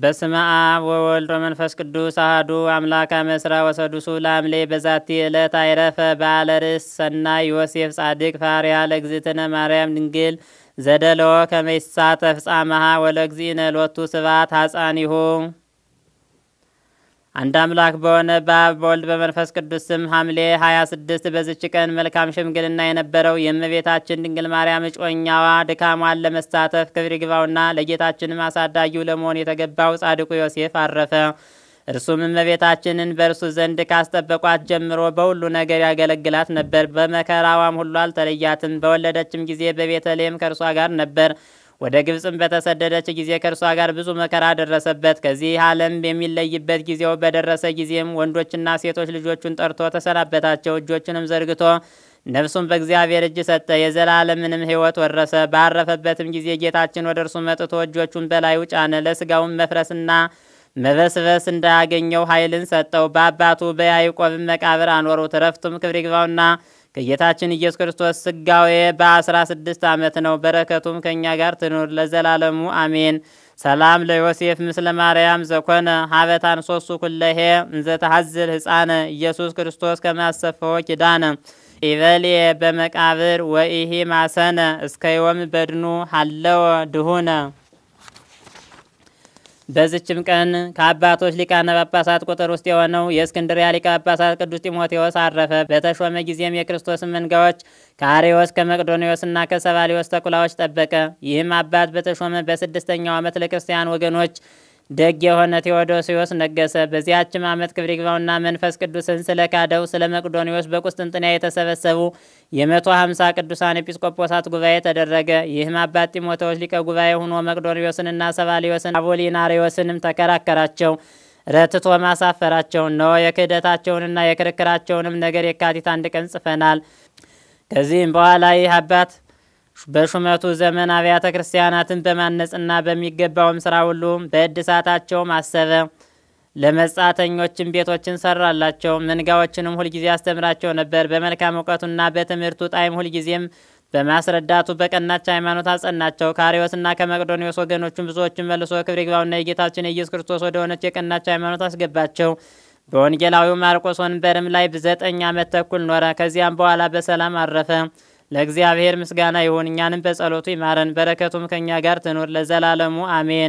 በስመ አብ ወወልድ ወመንፈስ ቅዱስ አህዱ አምላክ አመስራ ወሰዱሱ ለሐምሌ በዛቲ ዕለት አይረፈ በዓለ ርእስ ሰናይ ዮሴፍ ጻድቅ ፋርያ ለእግዝእትነ ማርያም ድንግል ዘደለዎ ከመ ይሳተፍ ጻመሃ ወለእግዚእነ ሎቱ ስብሐት ሐፃኒሁ። አንድ አምላክ በሆነ በአብ በወልድ በመንፈስ ቅዱስ ስም ሐምሌ 26 በዝች ቀን መልካም ሽምግልና የነበረው የእመቤታችን ድንግል ማርያም እጮኛዋ ድካሟን ለመሳተፍ ክብር ይግባውና ለጌታችንም አሳዳጊው ለመሆን የተገባው ጻድቁ ዮሴፍ አረፈ። እርሱም እመቤታችንን በእርሱ ዘንድ ካስጠበቋት ጀምሮ በሁሉ ነገር ያገለግላት ነበር። በመከራዋም ሁሉ አልተለያትም። በወለደችም ጊዜ በቤተልሔም ከእርሷ ጋር ነበር። ወደ ግብፅም በተሰደደች ጊዜ ከእርሷ ጋር ብዙ መከራ ደረሰበት። ከዚህ ዓለም የሚለይበት ጊዜው በደረሰ ጊዜም ወንዶችና ሴቶች ልጆቹን ጠርቶ ተሰናበታቸው። እጆቹንም ዘርግቶ ነፍሱን በእግዚአብሔር እጅ ሰጠ። የዘላለምንም ሕይወት ወረሰ። ባረፈበትም ጊዜ ጌታችን ወደ እርሱ መጥቶ እጆቹን በላዩ ጫነ። ለስጋውም መፍረስና መበስበስ እንዳያገኘው ኃይልን ሰጠው። በአባቱ በያዕቆብም መቃብር አኖሩት። ረፍቱም ክብር ይግባውና ከጌታችን ኢየሱስ ክርስቶስ ስጋዌ በአስራ ስድስት ዓመት ነው። በረከቱም ከእኛ ጋር ትኑር ለዘላለሙ አሜን። ሰላም ለዮሴፍ ምስለ ማርያም ዘኮነ ሀበታን ሶሱ ኩለሄ እንዘተሐዝል ህፃነ ኢየሱስ ክርስቶስ ከማሰፈዎ ኪዳነ ኢበልየ በመቃብር ወኢሂ ማሰነ እስከ ዮም በድኑ ሀለወ ድሁነ። በዚችም ቀን ከአባቶች ሊቃነ ጳጳሳት ቁጥር ውስጥ የሆነው የእስክንድርያ ሊቀ ጳጳሳት ቅዱስ ጢሞቴዎስ አረፈ። በተሾመ ጊዜም የክርስቶስን መንጋዎች ከአሬዎስ ከመቅዶኒዎስና ከሰባሊዎስ ተኩላዎች ጠበቀ። ይህም አባት በተሾመ በስድስተኛው ዓመት ለክርስቲያን ወገኖች ደግ የሆነ ቴዎዶሲዎስ ነገሰ። በዚያችም ዓመት ክብር ይግባውና መንፈስ ቅዱስን ስለ ካደው ስለ መቅዶኒዎስ በቁስጥንጥንያ የተሰበሰቡ የመቶ ሀምሳ ቅዱሳን ኤጲስቆጶሳት ጉባኤ ተደረገ። ይህም አባት ጢሞቴዎስ ሊቀ ጉባኤ ሆኖ መቅዶኒዎስንና ሰባሊዮስን አቦሊናሪዎስንም ተከራከራቸው፣ ረትቶ ማሳፈራቸው። እነሆ የክህደታቸውንና የክርክራቸውንም ነገር የካቲት አንድ ቀን ጽፈናል። ከዚህም በኋላ ይህ አባት በሹመቱ ዘመን አብያተ ክርስቲያናትን በማነጽና በሚገባውም ስራ ሁሉ በእድሳታቸውም አሰበ። ለመጻተኞችም ቤቶችን ሰራላቸው። መንጋዎችንም ሁልጊዜ ያስተምራቸው ነበር። በመልካም እውቀቱና በትምህርቱ ጣዕም ሁልጊዜም በማስረዳቱ በቀናች ሃይማኖት አጸናቸው። ከአርዮስና ከመቅዶኒዎስ ወገኖቹም ብዙዎችን መልሶ ክብር ይግባውና የጌታችን የኢየሱስ ክርስቶስ ወደ ሆነች የቀናች ሃይማኖት አስገባቸው። በወንጌላዊው ማርቆስ ወንበርም ላይ ዘጠኝ ዓመት ተኩል ኖረ። ከዚያም በኋላ በሰላም አረፈ። ለእግዚአብሔር ምስጋና ይሁን፣ እኛንም በጸሎቱ ይማረን፣ በረከቱም ከእኛ ጋር ትኑር ለዘላለሙ አሜን።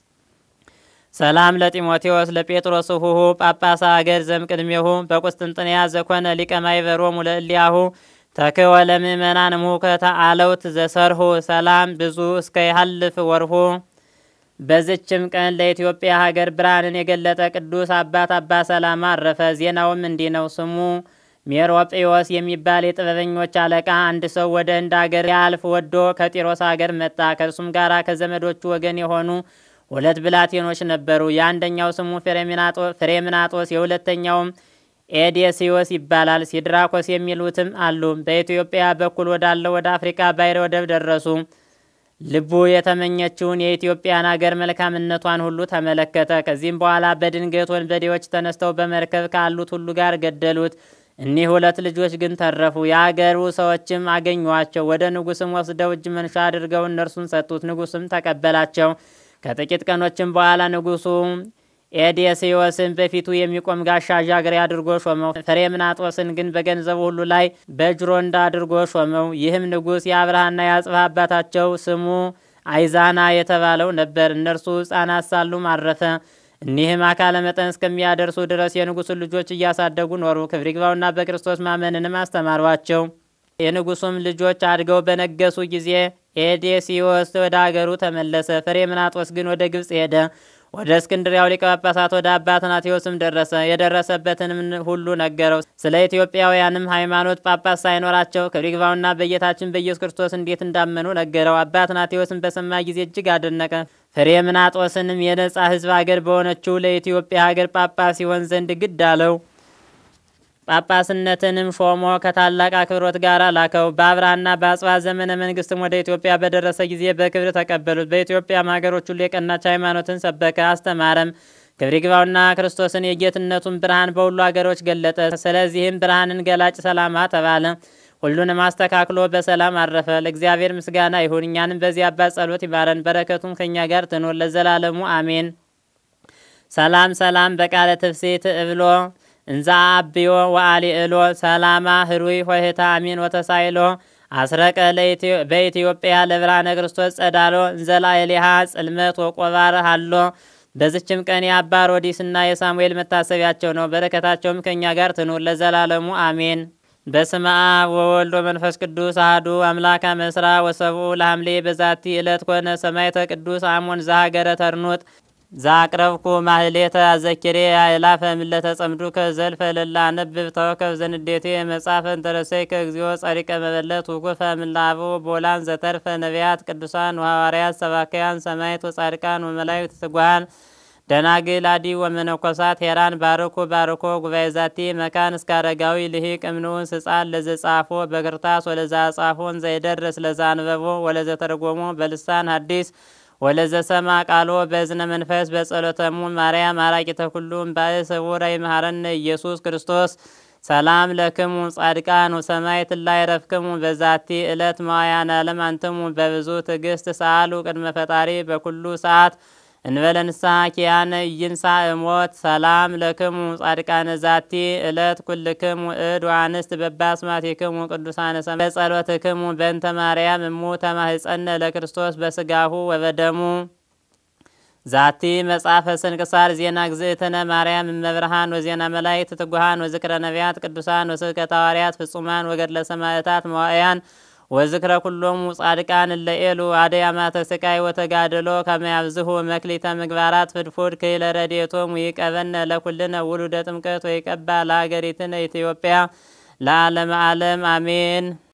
ሰላም ለጢሞቴዎስ ለጴጥሮስ ሁሁ ጳጳሳ አገር ዘምቅድሜሁ በቁስጥንጥንያ ዘኮነ ሊቀ ማይበሮሙ ለእሊያሁ ተክወ ለምእመናን ሙከተ አለውት ዘሰርሁ ሰላም ብዙ እስከ ይሃልፍ ወርሁ። በዝችም ቀን ለኢትዮጵያ ሀገር ብርሃንን የገለጠ ቅዱስ አባት አባ ሰላማ አረፈ። ዜናውም እንዲህ ነው። ስሙ ሜሮጴዎስ የሚባል የጥበበኞች አለቃ አንድ ሰው ወደ ህንድ አገር ያልፍ ወዶ ከጢሮስ አገር መጣ። ከእርሱም ጋር ከዘመዶቹ ወገን የሆኑ ሁለት ብላቴኖች ነበሩ። የአንደኛው ስሙ ፍሬምናጦስ፣ የሁለተኛውም ኤዴስዮስ ይባላል። ሲድራኮስ የሚሉትም አሉ። በኢትዮጵያ በኩል ወዳለው ወደ አፍሪካ ባሕረ ወደብ ደረሱ። ልቡ የተመኘችውን የኢትዮጵያን አገር መልካምነቷን ሁሉ ተመለከተ። ከዚህም በኋላ በድንገት ወንበዴዎች ተነስተው በመርከብ ካሉት ሁሉ ጋር ገደሉት። እኒህ ሁለት ልጆች ግን ተረፉ። የአገሩ ሰዎችም አገኟቸው። ወደ ንጉስም ወስደው እጅ መንሻ አድርገው እነርሱን ሰጡት። ንጉስም ተቀበላቸው። ከጥቂት ቀኖችም በኋላ ንጉሱ ኤዴስዮስን በፊቱ የሚቆም ጋሻ ዣግሬ አድርጎ ሾመው። ፍሬምናጦስን ግን በገንዘቡ ሁሉ ላይ በጅሮንዳ አድርጎ ሾመው። ይህም ንጉስ የአብርሃና የአጽብሃ አባታቸው ስሙ አይዛና የተባለው ነበር። እነርሱ ሕፃናት ሳሉም አረፈ። እኒህም አካለ መጠን እስከሚያደርሱ ድረስ የንጉሱን ልጆች እያሳደጉ ኖሩ። ክብር ይግባውና በክርስቶስ ማመንንም አስተማሯቸው። የንጉሱም ልጆች አድገው በነገሱ ጊዜ ኤዴስዮስ ወደ አገሩ ተመለሰ። ፍሬምናጦስ ግን ወደ ግብጽ ሄደ። ወደ እስክንድሪያው ሊቀ ጳጳሳት ወደ አባ አትናቴዎስም ደረሰ። የደረሰበትንም ሁሉ ነገረው። ስለ ኢትዮጵያውያንም ሃይማኖት ጳጳስ ሳይኖራቸው ክብር ይግባውና በጌታችን በኢየሱስ ክርስቶስ እንዴት እንዳመኑ ነገረው። አባ አትናቴዎስም በሰማ ጊዜ እጅግ አደነቀ። ፍሬምናጦስንም የነጻ ሕዝብ አገር በሆነችው ለኢትዮጵያ ሀገር ጳጳስ ሲሆን ዘንድ ግድ አለው። ጳጳስነትንም ሾሞ ከታላቅ አክብሮት ጋር ላከው። በአብርሃና በአጽብሃ ዘመነ መንግስትም ወደ ኢትዮጵያ በደረሰ ጊዜ በክብር ተቀበሉት። በኢትዮጵያም ሀገሮች ሁሉ የቀናች ሃይማኖትን ሰበከ፣ አስተማረም። ክብር ይግባውና ክርስቶስን የጌትነቱን ብርሃን በሁሉ ሀገሮች ገለጠ። ስለዚህም ብርሃንን ገላጭ ሰላማ ተባለ። ሁሉንም አስተካክሎ በሰላም አረፈ። ለእግዚአብሔር ምስጋና ይሁን፣ እኛንም በዚህ አባት ጸሎት ይማረን፣ በረከቱም ከእኛ ጋር ትኖር ለዘላለሙ አሜን። ሰላም ሰላም በቃለ ትፍሲት እብሎ እንዛ አብዮ ወአሊ እሎ ሰላማ ህሩይ ሆህታ አሚን ወተሳይሎ አስረቀ በኢትዮጵያ ለብርሃነ ክርስቶስ ጸዳሎ እንዘላ ኤሊሃ ጽልመት ወቆባር አሎ። በዝችም ቀን የአባ ሮዲስና የሳሙኤል መታሰቢያቸው ነው። በረከታቸውም ከእኛ ጋር ትኑር ለዘላለሙ አሜን። በስመ አብ ወወልድ ወመንፈስ ቅዱስ አህዱ አምላክ መስራ ወሰብኡ ለሐምሌ በዛቲ ዕለት ኮነ ሰማዕተ ቅዱስ አሞን ዘሀገረ ተርኑጥ ዛቅረብኩ ማህሌተ አዘኪሬ አእላፈ ምለተ ጸምዱከ ዘልፈ ለላ ነብብ ተወከብ ዘንዴቴ መጻፈ እንተረሰይከ እግዚኦ ጸሪቀ መበለት ውኩፈ ምላቡ ቦላን ዘተርፈ ነቢያት ቅዱሳን ወሐዋርያት ሰባክያን ሰማዕት ወጻድቃን ወመላእክት ትጉሃን ደናግል አዲ ወመነኮሳት ሄራን ባርኩ ባርኮ ጉባኤ ዛቲ መካን እስከ አረጋዊ ልሂቅ እምንውን ስጻን ለዘጻፎ በክርታስ ወለዛ ጻፎን ዘይደርስ ለዛ አንበቦ ወለዘ ተርጎሞ በልሳን ሐዲስ ወለዘ ሰማ ቃሎ በእዝነ መንፈስ በጸሎተሙ ማርያም አራቂተ ኩሉም ባእ ስውረ ይመሃረነ ኢየሱስ ክርስቶስ ሰላም ለክሙ ጻድቃን ወሰማዕት ላይ ረፍክሙ በዛቲ ዕለት መዋያን ዓለም አንትሙ በብዙ ትዕግስት ሰአሉ ቅድመ ፈጣሪ በኩሉ ሰዓት እንበለ ንስሐ ኪያነ ኢይንሣ እሞት ሰላም ለክሙ ጻድቃነ ዛቲ ዕለት ኩልክሙ እድ ወአንስት በባስማቲክሙ ቅዱሳነ ሰማዕት በጸሎትክሙ በእንተ ማርያም እሙ ተማህፀነ ለክርስቶስ በስጋሁ ወበደሙ ዛቲ መጽሐፈ ስንክሳር ዜና ግዝእትነ ማርያም እመብርሃን ወዜና መላእክት ትጉሃን ወዝክረ ነቢያት ቅዱሳን ወስብከተ ሐዋርያት ፍጹማን ወገድለ ሰማዕታት መዋዕያን ወዝክረ ኩሎሙ ጻድቃን እለኤሉ አድያማተ ስቃይ ወተጋድሎ ከመያብዝሁ መክሊተ ምግባራት ፍድፉድ ክይለ ረድኤቶሙ ይቀበነ ለኩልነ ውሉደ ጥምቀት ወይቀባ ለሀገሪትነ ኢትዮጵያ ለዓለመ ዓለም አሜን።